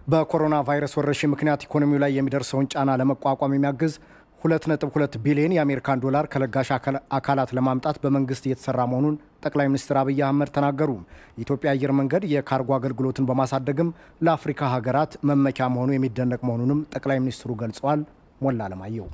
በኮሮና ቫይረስ ወረርሽኝ ምክንያት ኢኮኖሚው ላይ የሚደርሰውን ጫና ለመቋቋም የሚያግዝ 2.2 ቢሊዮን የአሜሪካን ዶላር ከለጋሽ አካላት ለማምጣት በመንግስት እየተሰራ መሆኑን ጠቅላይ ሚኒስትር አብይ አህመድ ተናገሩ። የኢትዮጵያ አየር መንገድ የካርጎ አገልግሎትን በማሳደግም ለአፍሪካ ሀገራት መመኪያ መሆኑ የሚደነቅ መሆኑንም ጠቅላይ ሚኒስትሩ ገልጸዋል። ሞላ አለማየሁ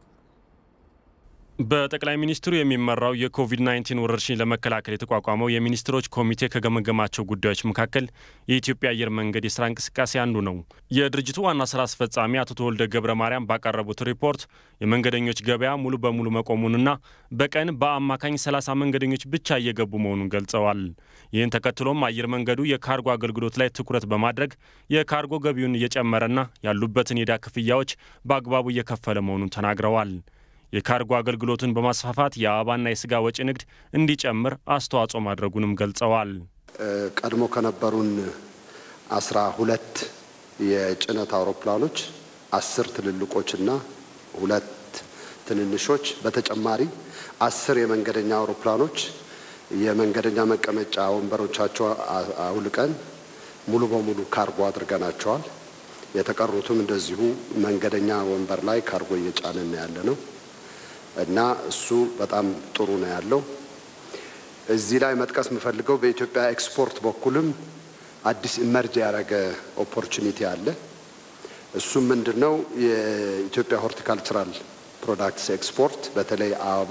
በጠቅላይ ሚኒስትሩ የሚመራው የኮቪድ-19 ወረርሽኝ ለመከላከል የተቋቋመው የሚኒስትሮች ኮሚቴ ከገመገማቸው ጉዳዮች መካከል የኢትዮጵያ አየር መንገድ የስራ እንቅስቃሴ አንዱ ነው። የድርጅቱ ዋና ስራ አስፈጻሚ አቶ ተወልደ ገብረ ማርያም ባቀረቡት ሪፖርት የመንገደኞች ገበያ ሙሉ በሙሉ መቆሙንና በቀን በአማካኝ 30 መንገደኞች ብቻ እየገቡ መሆኑን ገልጸዋል። ይህን ተከትሎም አየር መንገዱ የካርጎ አገልግሎት ላይ ትኩረት በማድረግ የካርጎ ገቢውን እየጨመረና ያሉበትን የዕዳ ክፍያዎች በአግባቡ እየከፈለ መሆኑን ተናግረዋል። የካርጎ አገልግሎቱን በማስፋፋት የአበባና የስጋ ወጪ ንግድ እንዲጨምር አስተዋጽኦ ማድረጉንም ገልጸዋል። ቀድሞ ከነበሩን አስራ ሁለት የጭነት አውሮፕላኖች አስር ትልልቆችና ሁለት ትንንሾች በተጨማሪ አስር የመንገደኛ አውሮፕላኖች የመንገደኛ መቀመጫ ወንበሮቻቸው አውልቀን ሙሉ በሙሉ ካርጎ አድርገናቸዋል። የተቀሩትም እንደዚሁ መንገደኛ ወንበር ላይ ካርጎ እየጫንን ያለ ነው እና እሱ በጣም ጥሩ ነው ያለው። እዚህ ላይ መጥቀስ የምፈልገው በኢትዮጵያ ኤክስፖርት በኩልም አዲስ ኢመርጅ ያደረገ ኦፖርቹኒቲ አለ። እሱም ምንድን ነው? የኢትዮጵያ ሆርቲካልቸራል ፕሮዳክትስ ኤክስፖርት በተለይ አበባ፣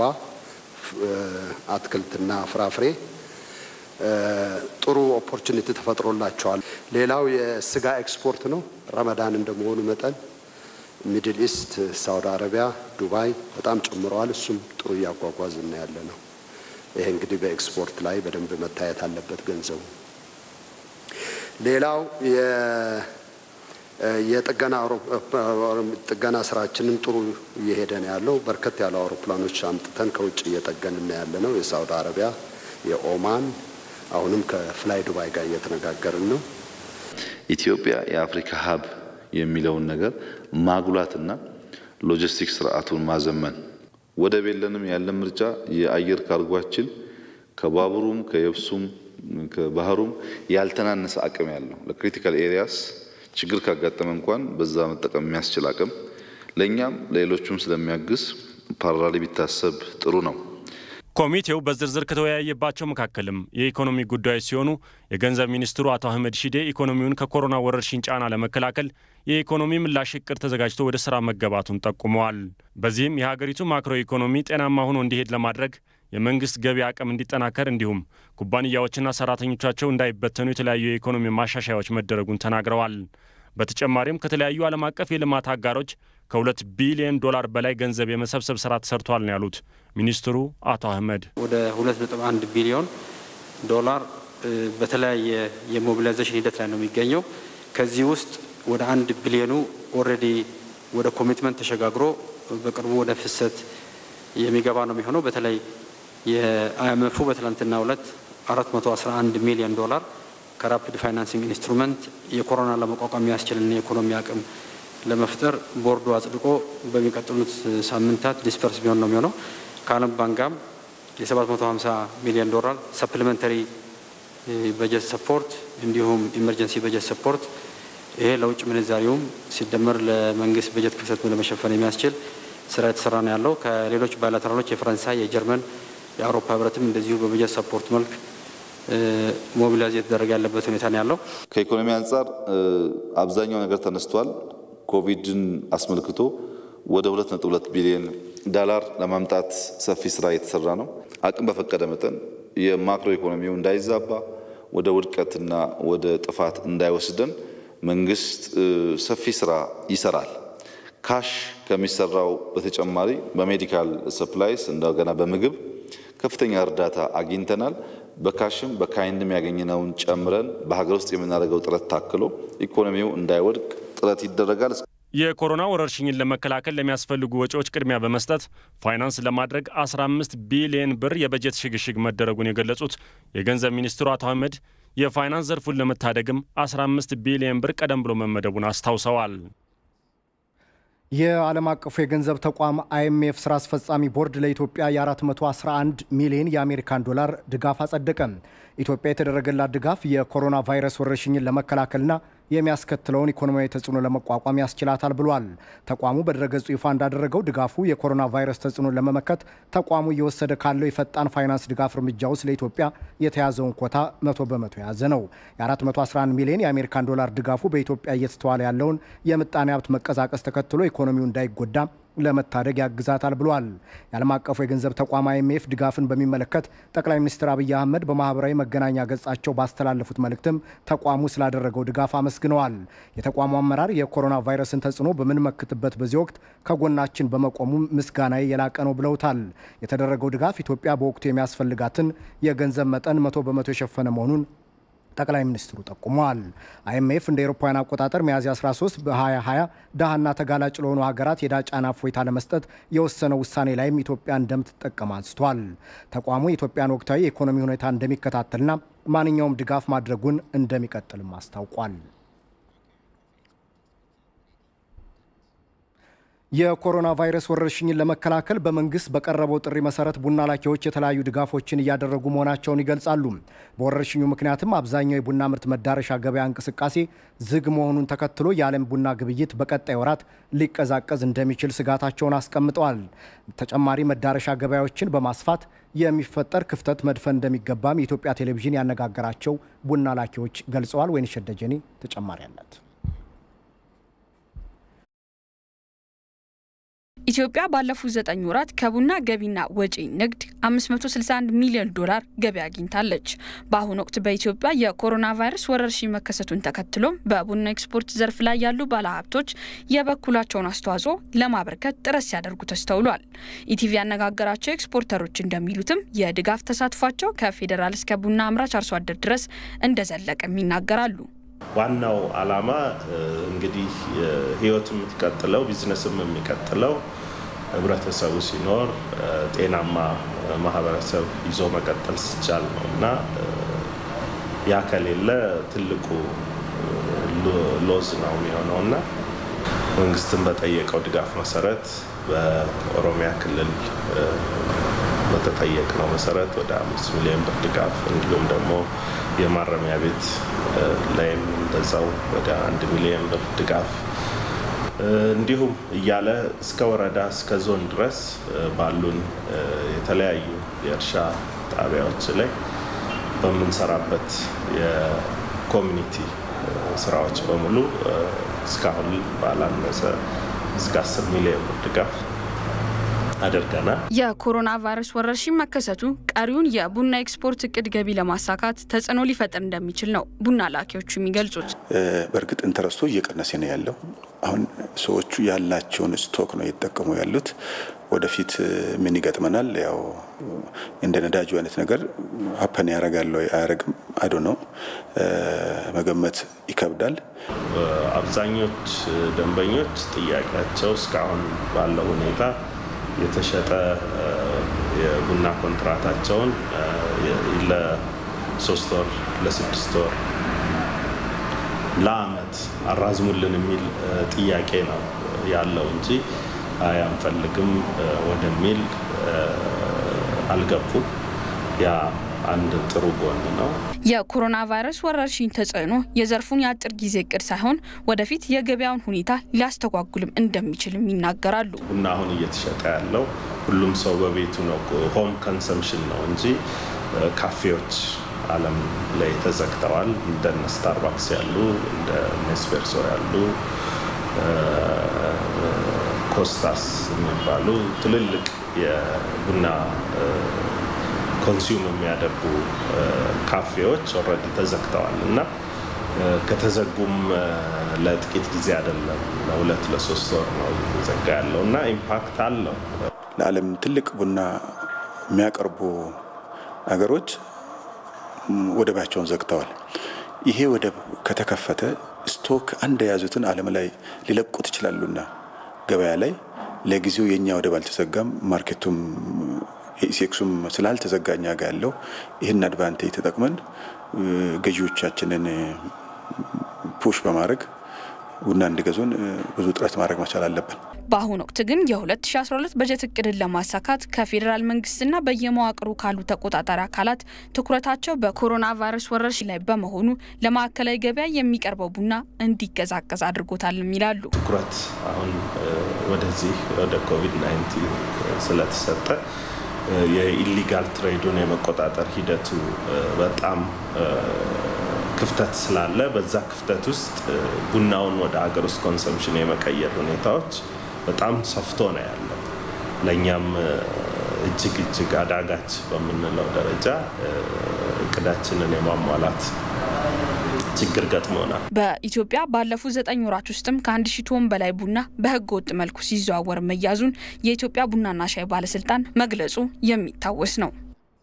አትክልትና ፍራፍሬ ጥሩ ኦፖርቹኒቲ ተፈጥሮላቸዋል። ሌላው የስጋ ኤክስፖርት ነው። ረመዳን እንደመሆኑ መጠን ሚድል ኢስት፣ ሳውዲ አረቢያ፣ ዱባይ በጣም ጨምረዋል። እሱም ጥሩ እያጓጓዝና ያለ ነው። ይሄ እንግዲህ በኤክስፖርት ላይ በደንብ መታየት አለበት ገንዘቡ። ሌላው የጥገና ጥገና ስራችንም ጥሩ እየሄደ ነው ያለው። በርከት ያሉ አውሮፕላኖች አምጥተን ከውጭ እየጠገንን ያለ ነው። የሳውዲ አረቢያ፣ የኦማን አሁንም ከፍላይ ዱባይ ጋር እየተነጋገርን ነው። ኢትዮጵያ የአፍሪካ ሀብ የሚለውን ነገር ማጉላትና ሎጂስቲክስ ስርዓቱን ማዘመን። ወደብ የለንም ያለን ምርጫ የአየር ካርጓችን ከባቡሩም ከየብሱም ከባህሩም ያልተናነሰ አቅም ያለው ለክሪቲካል ኤሪያስ ችግር ካጋጠመ እንኳን በዛ መጠቀም የሚያስችል አቅም ለእኛም ለሌሎቹም ስለሚያግዝ ፓራሊ ቢታሰብ ጥሩ ነው። ኮሚቴው በዝርዝር ከተወያየባቸው መካከልም የኢኮኖሚ ጉዳዮች ሲሆኑ የገንዘብ ሚኒስትሩ አቶ አህመድ ሺዴ ኢኮኖሚውን ከኮሮና ወረርሽኝ ጫና ለመከላከል የኢኮኖሚ ምላሽ እቅድ ተዘጋጅቶ ወደ ስራ መገባቱን ጠቁመዋል። በዚህም የሀገሪቱ ማክሮ ኢኮኖሚ ጤናማ ሆኖ እንዲሄድ ለማድረግ የመንግስት ገቢ አቅም እንዲጠናከር እንዲሁም ኩባንያዎችና ሰራተኞቻቸው እንዳይበተኑ የተለያዩ የኢኮኖሚ ማሻሻያዎች መደረጉን ተናግረዋል። በተጨማሪም ከተለያዩ ዓለም አቀፍ የልማት አጋሮች ከሁለት ቢሊዮን ዶላር በላይ ገንዘብ የመሰብሰብ ስራ ተሰርቷል ነው ያሉት ሚኒስትሩ አቶ አህመድ። ወደ ሁለት ነጥብ አንድ ቢሊዮን ዶላር በተለያየ የሞቢላይዜሽን ሂደት ላይ ነው የሚገኘው። ከዚህ ውስጥ ወደ አንድ ቢሊዮኑ ኦልሬዲ ወደ ኮሚትመንት ተሸጋግሮ በቅርቡ ወደ ፍሰት የሚገባ ነው የሚሆነው። በተለይ የአይኤምኤፉ በትላንትናው ዕለት 411 ሚሊዮን ዶላር ከራፒድ ፋይናንሲንግ ኢንስትሩመንት የኮሮና ለመቋቋም የሚያስችልን የኢኮኖሚ አቅም ለመፍጠር ቦርዱ አጽድቆ በሚቀጥሉት ሳምንታት ዲስፐርስ ቢሆን ነው የሚሆነው። ከዓለም ባንክ ጋርም የ750 ሚሊዮን ዶላር ሰፕሊመንተሪ በጀት ሰፖርት እንዲሁም ኢመርጀንሲ በጀት ሰፖርት ይሄ ለውጭ ምንዛሪውም ሲደመር ለመንግስት በጀት ክፍተት ለመሸፈን የሚያስችል ስራ የተሰራ ነው ያለው። ከሌሎች ባይላተራሎች የፈረንሳይ፣ የጀርመን፣ የአውሮፓ ህብረትም እንደዚሁ በበጀት ሰፖርት መልክ ሞቢላይዝ የተደረገ ያለበት ሁኔታ ነው ያለው። ከኢኮኖሚ አንጻር አብዛኛው ነገር ተነስቷል። ኮቪድን አስመልክቶ ወደ 2.2 ቢሊዮን ዳላር ለማምጣት ሰፊ ስራ እየተሰራ ነው። አቅም በፈቀደ መጠን የማክሮ ኢኮኖሚው እንዳይዛባ ወደ ውድቀትና ወደ ጥፋት እንዳይወስደን መንግስት ሰፊ ስራ ይሰራል። ካሽ ከሚሰራው በተጨማሪ በሜዲካል ሰፕላይስ እንደገና በምግብ ከፍተኛ እርዳታ አግኝተናል። በካሽም በካይንድም ያገኘነውን ጨምረን በሀገር ውስጥ የምናደርገው ጥረት ታክሎ ኢኮኖሚው እንዳይወድቅ ጥረት ይደረጋል። የኮሮና ወረርሽኝን ለመከላከል ለሚያስፈልጉ ወጪዎች ቅድሚያ በመስጠት ፋይናንስ ለማድረግ 15 ቢሊዮን ብር የበጀት ሽግሽግ መደረጉን የገለጹት የገንዘብ ሚኒስትሩ አቶ አህመድ የፋይናንስ ዘርፉን ለመታደግም 15 ቢሊዮን ብር ቀደም ብሎ መመደቡን አስታውሰዋል። የዓለም አቀፉ የገንዘብ ተቋም አይኤምኤፍ ስራ አስፈጻሚ ቦርድ ለኢትዮጵያ የ411 ሚሊዮን የአሜሪካን ዶላር ድጋፍ አጸደቀ። ኢትዮጵያ የተደረገላት ድጋፍ የኮሮና ቫይረስ ወረርሽኝን ለመከላከልና የሚያስከትለውን ኢኮኖሚያዊ ተጽዕኖ ለመቋቋም ያስችላታል ብሏል። ተቋሙ በድረገጹ ይፋ እንዳደረገው ድጋፉ የኮሮና ቫይረስ ተጽዕኖን ለመመከት ተቋሙ እየወሰደ ካለው የፈጣን ፋይናንስ ድጋፍ እርምጃ ውስጥ ለኢትዮጵያ የተያዘውን ኮታ መቶ በመቶ የያዘ ነው። የ411 ሚሊዮን የአሜሪካን ዶላር ድጋፉ በኢትዮጵያ እየተስተዋለ ያለውን የምጣኔ ሀብት መቀዛቀስ ተከትሎ ኢኮኖሚው እንዳይጎዳ ለመታደግ ያግዛታል ብሏል። የዓለም አቀፉ የገንዘብ ተቋም አይኤምኤፍ ድጋፍን በሚመለከት ጠቅላይ ሚኒስትር አብይ አህመድ በማህበራዊ መገናኛ ገጻቸው ባስተላለፉት መልእክትም ተቋሙ ስላደረገው ድጋፍ አመስግነዋል። የተቋሙ አመራር የኮሮና ቫይረስን ተጽዕኖ በምንመክትበት በዚህ ወቅት ከጎናችን በመቆሙ ምስጋናዬ የላቀ ነው ብለውታል። የተደረገው ድጋፍ ኢትዮጵያ በወቅቱ የሚያስፈልጋትን የገንዘብ መጠን መቶ በመቶ የሸፈነ መሆኑን ጠቅላይ ሚኒስትሩ ጠቁመዋል። አይኤምኤፍ እንደ ኤሮፓውያን አቆጣጠር ሚያዝያ 13 በ2020 ድሃና ተጋላጭ ለሆኑ ሀገራት የዕዳ ጫና እፎይታ ለመስጠት የወሰነው ውሳኔ ላይም ኢትዮጵያ እንደምትጠቀም አንስቷል። ተቋሙ የኢትዮጵያን ወቅታዊ የኢኮኖሚ ሁኔታ እንደሚከታተልና ማንኛውም ድጋፍ ማድረጉን እንደሚቀጥልም አስታውቋል። የኮሮና ቫይረስ ወረርሽኝን ለመከላከል በመንግስት በቀረበው ጥሪ መሰረት ቡና ላኪዎች የተለያዩ ድጋፎችን እያደረጉ መሆናቸውን ይገልጻሉ። በወረርሽኙ ምክንያትም አብዛኛው የቡና ምርት መዳረሻ ገበያ እንቅስቃሴ ዝግ መሆኑን ተከትሎ የዓለም ቡና ግብይት በቀጣይ ወራት ሊቀዛቀዝ እንደሚችል ስጋታቸውን አስቀምጠዋል። ተጨማሪ መዳረሻ ገበያዎችን በማስፋት የሚፈጠር ክፍተት መድፈን እንደሚገባም የኢትዮጵያ ቴሌቪዥን ያነጋገራቸው ቡና ላኪዎች ገልጸዋል። ወይንሸት ደጀኔ ተጨማሪ አላት። ኢትዮጵያ ባለፉት ዘጠኝ ወራት ከቡና ገቢና ወጪ ንግድ 561 ሚሊዮን ዶላር ገቢ አግኝታለች። በአሁኑ ወቅት በኢትዮጵያ የኮሮና ቫይረስ ወረርሽኝ መከሰቱን ተከትሎም በቡና ኤክስፖርት ዘርፍ ላይ ያሉ ባለሀብቶች የበኩላቸውን አስተዋጽኦ ለማበርከት ጥረት ሲያደርጉ ተስተውሏል። ኢቲቪ ያነጋገራቸው ኤክስፖርተሮች እንደሚሉትም የድጋፍ ተሳትፏቸው ከፌዴራል እስከ ቡና አምራች አርሶ አደር ድረስ እንደዘለቀም ይናገራሉ። ዋናው ዓላማ እንግዲህ ህይወት የምትቀጥለው ቢዝነስም የሚቀጥለው ህብረተሰቡ ሲኖር ጤናማ ማህበረሰብ ይዞ መቀጠል ሲቻል ነው እና ያ ከሌለ ትልቁ ሎዝ ነው የሚሆነው እና መንግስትን በጠየቀው ድጋፍ መሰረት በኦሮሚያ ክልል በተጠየቅነው መሰረት ወደ አምስት ሚሊዮን ብር ድጋፍ እንዲሁም ደግሞ የማረሚያ ቤት ላይም እንደዛው ወደ አንድ ሚሊዮን ብር ድጋፍ እንዲሁም እያለ እስከ ወረዳ እስከ ዞን ድረስ ባሉን የተለያዩ የእርሻ ጣቢያዎች ላይ በምንሰራበት የኮሚኒቲ ስራዎች በሙሉ እስካሁን ባላነሰ እስከ 10 ሚሊዮን ብር ድጋፍ አድርገናል። የኮሮና ቫይረስ ወረርሽኝ መከሰቱ ቀሪውን የቡና ኤክስፖርት እቅድ ገቢ ለማሳካት ተጽዕኖ ሊፈጥር እንደሚችል ነው ቡና ላኪዎቹ የሚገልጹት። በእርግጥ ኢንተረስቱ እየቀነሰ ነው ያለው። አሁን ሰዎቹ ያላቸውን ስቶክ ነው እየተጠቀሙ ያሉት። ወደፊት ምን ይገጥመናል? ያው እንደ ነዳጁ አይነት ነገር ሀፐን ያደርጋል ወይ አያደርግም? አዶ ነው መገመት ይከብዳል። አብዛኞች ደንበኞች ጥያቄያቸው እስካሁን ባለው ሁኔታ የተሸጠ የቡና ኮንትራታቸውን ለሶስት ወር ለስድስት ወር ለአመት አራዝሙልን የሚል ጥያቄ ነው ያለው እንጂ አይ አንፈልግም ወደሚል አልገቡም። ያ አንድ ጥሩ ጎን ነው። የኮሮና ቫይረስ ወረርሽኝ ተጽዕኖ የዘርፉን የአጭር ጊዜ እቅድ ሳይሆን ወደፊት የገበያውን ሁኔታ ሊያስተጓጉልም እንደሚችልም ይናገራሉ። ቡና አሁን እየተሸጠ ያለው ሁሉም ሰው በቤቱ ነው፣ ሆም ኮንሰምሽን ነው እንጂ ካፌዎች ዓለም ላይ ተዘግተዋል። እንደነ ስታርባክስ ያሉ እንደ ኔስፔርሶ ያሉ ኮስታስ የሚባሉ ትልልቅ የቡና ኮንሱም የሚያደርጉ ካፌዎች ኦልሬዲ ተዘግተዋል እና ከተዘጉም ለጥቂት ጊዜ አይደለም፣ ለሁለት ለሶስት ወር ነው እየተዘጋ ያለው እና ኢምፓክት አለው። ለዓለም ትልቅ ቡና የሚያቀርቡ ሀገሮች ወደባቸውን ዘግተዋል። ይሄ ወደብ ከተከፈተ ስቶክ አንድ የያዙትን ዓለም ላይ ሊለቁት ይችላሉና ገበያ ላይ ለጊዜው የእኛ ወደብ አልተዘጋም። ማርኬቱም የኢሴክሱም ስላልተዘጋ እኛ ጋ ያለው ይህን አድቫንቴጅ ተጠቅመን ገዢዎቻችንን ፑሽ በማድረግ ቡና እንዲገዙን ብዙ ጥረት ማድረግ መቻል አለብን። በአሁኑ ወቅት ግን የ2012 በጀት እቅድን ለማሳካት ከፌዴራል መንግስትና በየመዋቅሩ ካሉ ተቆጣጣሪ አካላት ትኩረታቸው በኮሮና ቫይረስ ወረርሽኝ ላይ በመሆኑ ለማዕከላዊ ገበያ የሚቀርበው ቡና እንዲቀዛቀዝ አድርጎታልም ይላሉ። ትኩረት አሁን ወደዚህ ወደ ኮቪድ 19 ስለተሰጠ የኢሊጋል ትሬዱን የመቆጣጠር ሂደቱ በጣም ክፍተት ስላለ በዛ ክፍተት ውስጥ ቡናውን ወደ ሀገር ውስጥ ኮንሰምሽን የመቀየር ሁኔታዎች በጣም ሰፍቶ ነው ያለው። ለእኛም እጅግ እጅግ አዳጋች በምንለው ደረጃ እቅዳችንን የማሟላት ችግር ገጥሞናል። በኢትዮጵያ ባለፉት ዘጠኝ ወራት ውስጥም ከአንድ ሺህ ቶን በላይ ቡና በህገ ወጥ መልኩ ሲዘዋወር መያዙን የኢትዮጵያ ቡናና ሻይ ባለስልጣን መግለጹ የሚታወስ ነው።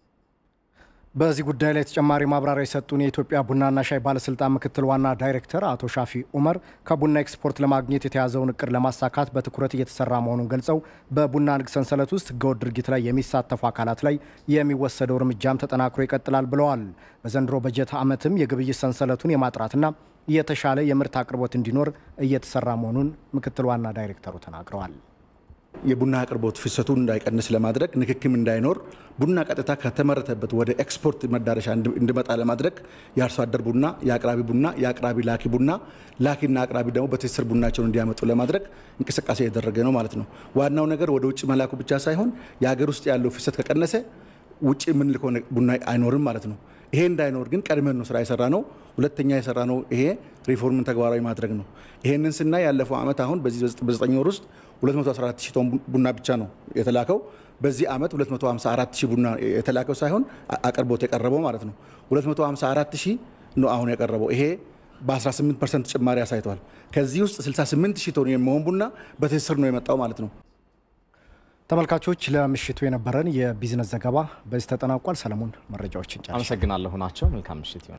በዚህ ጉዳይ ላይ ተጨማሪ ማብራሪያ የሰጡን የኢትዮጵያ ቡናና ሻይ ባለስልጣን ምክትል ዋና ዳይሬክተር አቶ ሻፊ ኡመር ከቡና ኤክስፖርት ለማግኘት የተያዘውን እቅድ ለማሳካት በትኩረት እየተሰራ መሆኑን ገልጸው በቡና ንግድ ሰንሰለት ውስጥ ህገወጥ ድርጊት ላይ የሚሳተፉ አካላት ላይ የሚወሰደው እርምጃም ተጠናክሮ ይቀጥላል ብለዋል። በዘንድሮ በጀት ዓመትም የግብይት ሰንሰለቱን የማጥራትና የተሻለ የምርት አቅርቦት እንዲኖር እየተሰራ መሆኑን ምክትል ዋና ዳይሬክተሩ ተናግረዋል። የቡና አቅርቦት ፍሰቱን እንዳይቀንስ ለማድረግ ንክክም እንዳይኖር ቡና ቀጥታ ከተመረተበት ወደ ኤክስፖርት መዳረሻ እንዲመጣ ለማድረግ የአርሶ አደር ቡና፣ የአቅራቢ ቡና፣ የአቅራቢ ላኪ ቡና፣ ላኪና አቅራቢ ደግሞ በትስስር ቡናቸውን እንዲያመጡ ለማድረግ እንቅስቃሴ የተደረገ ነው ማለት ነው። ዋናው ነገር ወደ ውጭ መላኩ ብቻ ሳይሆን የሀገር ውስጥ ያለው ፍሰት ከቀነሰ ውጭ የምንልከው ቡና አይኖርም ማለት ነው። ይሄ እንዳይኖር ግን ቀድመን ነው ስራ የሰራ ነው። ሁለተኛ የሰራ ነው ይሄ ሪፎርምን ተግባራዊ ማድረግ ነው። ይሄንን ስናይ ያለፈው ዓመት አሁን በዚህ በዘጠኝ ወር ውስጥ 214 ሺህ ቶን ቡና ብቻ ነው የተላከው። በዚህ ዓመት 254 ሺህ ቡና የተላከው ሳይሆን አቅርቦት የቀረበው ማለት ነው 254 ሺህ ነው አሁን የቀረበው። ይሄ በ18 ፐርሰንት ጭማሪ አሳይቷል። ከዚህ ውስጥ 68 ሺህ ቶን የሚሆን ቡና በትስስር ነው የመጣው ማለት ነው። ተመልካቾች ለምሽቱ የነበረን የቢዝነስ ዘገባ በዚህ ተጠናቋል። ሰለሞን መረጃዎችን ጨርሻለሁ። አመሰግናለሁ ናቸው። መልካም ምሽት ይሆን